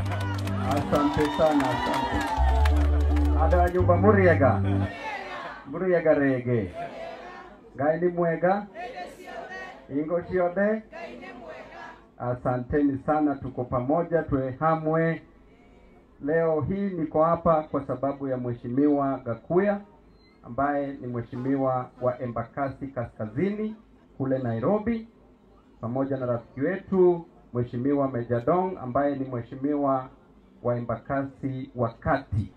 Asante sana, asante. Ada nyumba muriega muriega rege ngai ni mwega ingo ciothe asanteni sana tuko pamoja tuwe hamwe leo hii niko hapa kwa sababu ya mheshimiwa gakuya ambaye ni mheshimiwa wa embakasi kaskazini kule nairobi pamoja na rafiki wetu mheshimiwa mejadong ambaye ni mheshimiwa wa embakasi wa kati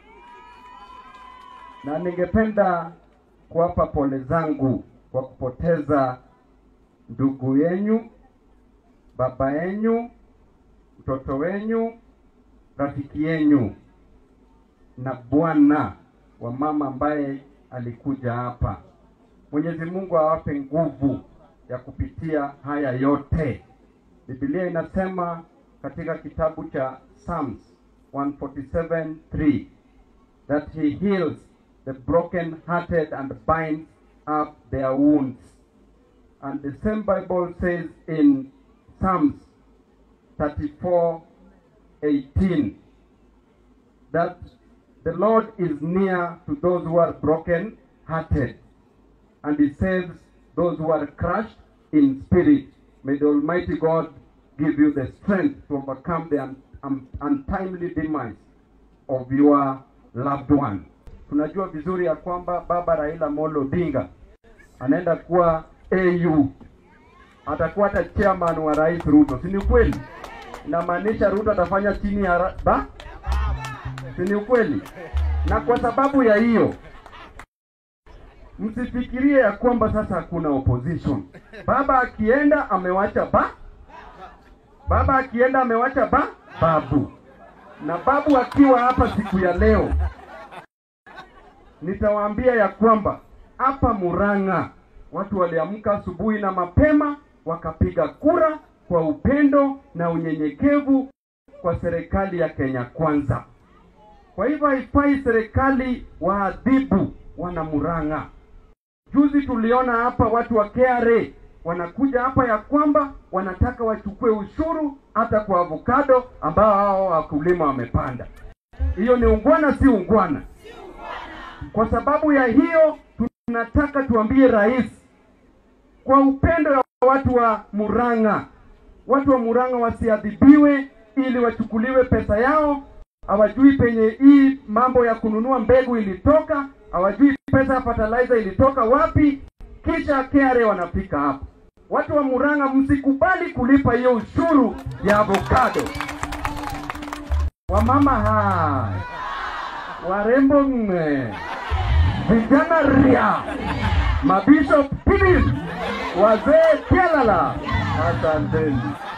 na ningependa kuwapa pole zangu kwa kupoteza ndugu yenyu, baba yenyu, mtoto wenyu, rafiki yenyu na bwana wa mama ambaye alikuja hapa. Mwenyezi Mungu awape nguvu ya kupitia haya yote. Biblia inasema katika kitabu cha Psalms 147:3 that he heals the broken hearted and binds up their wounds. And the same Bible says in Psalms 34:18 that the Lord is near to those who are broken hearted and he saves those who are crushed in spirit. May the Almighty God give you the strength to overcome the un- un- untimely demise of your loved one. Tunajua vizuri ya kwamba baba Raila Molo Odinga anaenda kuwa AU, atakuwa hata chairman wa Rais Ruto, si ni ukweli? Inamaanisha Ruto atafanya chini ya ra- ba, si ni ukweli? Na kwa sababu ya hiyo msifikirie ya kwamba sasa hakuna opposition. Baba akienda amewacha ba, baba akienda amewacha ba, babu na babu akiwa hapa siku ya leo, nitawaambia ya kwamba hapa Murang'a watu waliamka asubuhi na mapema wakapiga kura kwa upendo na unyenyekevu kwa serikali ya Kenya Kwanza. Kwa hivyo haifai serikali waadhibu wana Murang'a. Juzi tuliona hapa watu wa KRA wanakuja hapa ya kwamba wanataka wachukue ushuru hata kwa avocado ambao hao wakulima wamepanda. Hiyo ni ungwana, si ungwana? Kwa sababu ya hiyo, tunataka tuambie rais kwa upendo ya watu wa Murang'a, watu wa Murang'a wasiadhibiwe ili wachukuliwe pesa yao. Hawajui penye hii mambo ya kununua mbegu ilitoka, hawajui pesa ya fertilizer ilitoka wapi, kisha KRA wanafika hapo. Watu wa Murang'a, msikubali kulipa hiyo ushuru ya avocado. Wamama hai, warembo mme, vijana ria, mabishop pibis, wazee kialala, asanteni.